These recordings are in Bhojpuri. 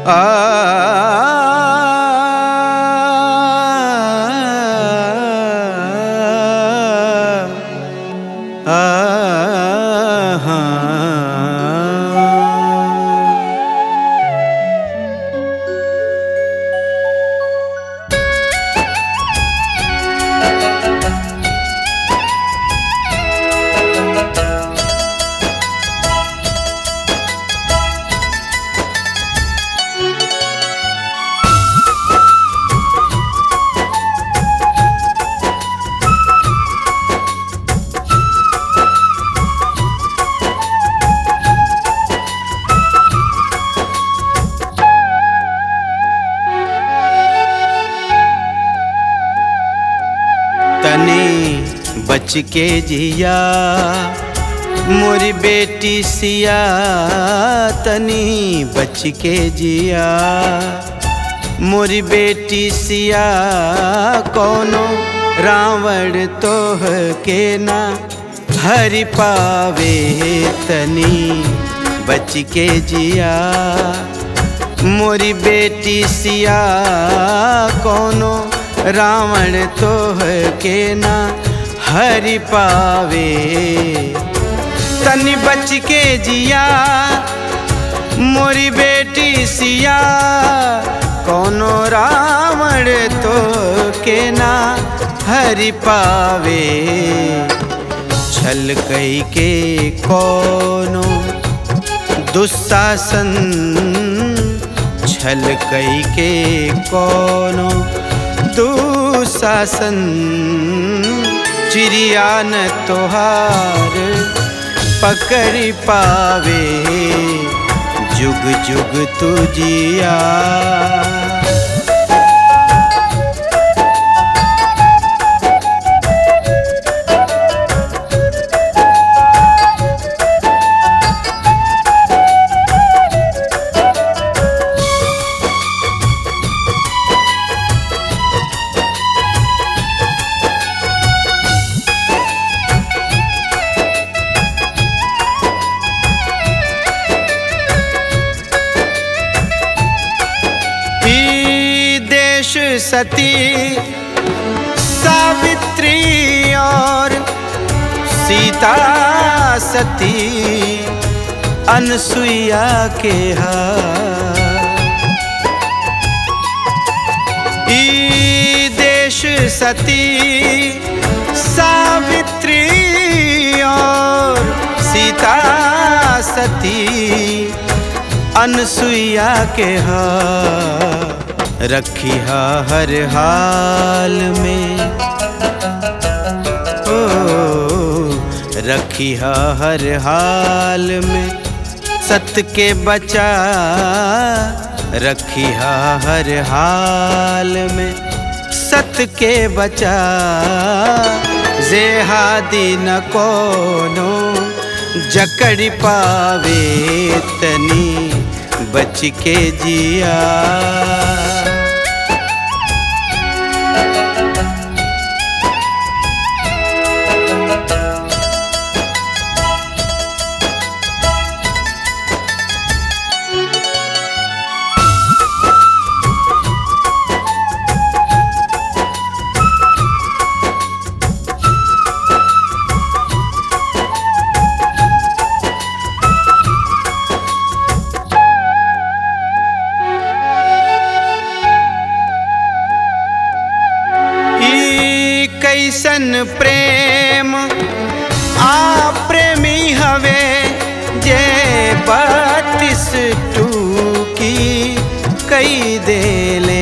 तनी बच के जिया मोरी बेटी सिया तनी बच के जिया मोरी बेटी सिया कोनो रावण तोह के ना हरि पावे तनी बच के जिया मोरी बेटी सिया कोनो रावण तोह के ना हरि पावे तनि बच के जिया मोरी बेटी सिया कोनो रावण तो के ना हरि पावे छल कई के कोनो दुशासन छल कई के कोनो दुशासन चिड़िया न तोहार पकड़ पावे जुग जुग तुझिया ई देश सती सावित्री और सीता सती अनसुईया के हा ई देश सती सावित्री और सीता सती अनसुईया के हा रखी हा हर हाल में ओ रखी हा हर हाल में सत के बचा रखी हा हर हाल में सत के बचा जेहादी न कोनो जकड़ पावे तनी बच के जिया ई कैसन प्रेम आ प्रेमी हवे जे बत्तीस टूकी कई देले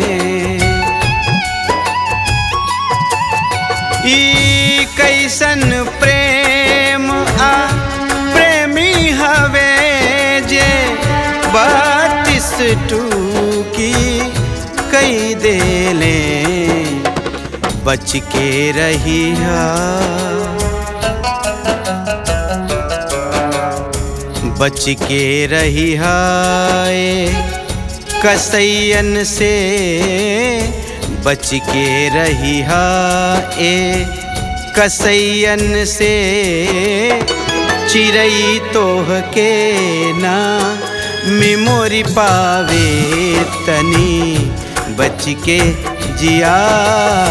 ई कैसन प्रेम आ प्रेमी हवे जे बत्तीस टूकी कई देले बच के रही बच के रही हाय कसैयन से बच के रही हा ए कसैयन से चिड़ई तोह के ना मेमोरी पावे तनी बच के जिया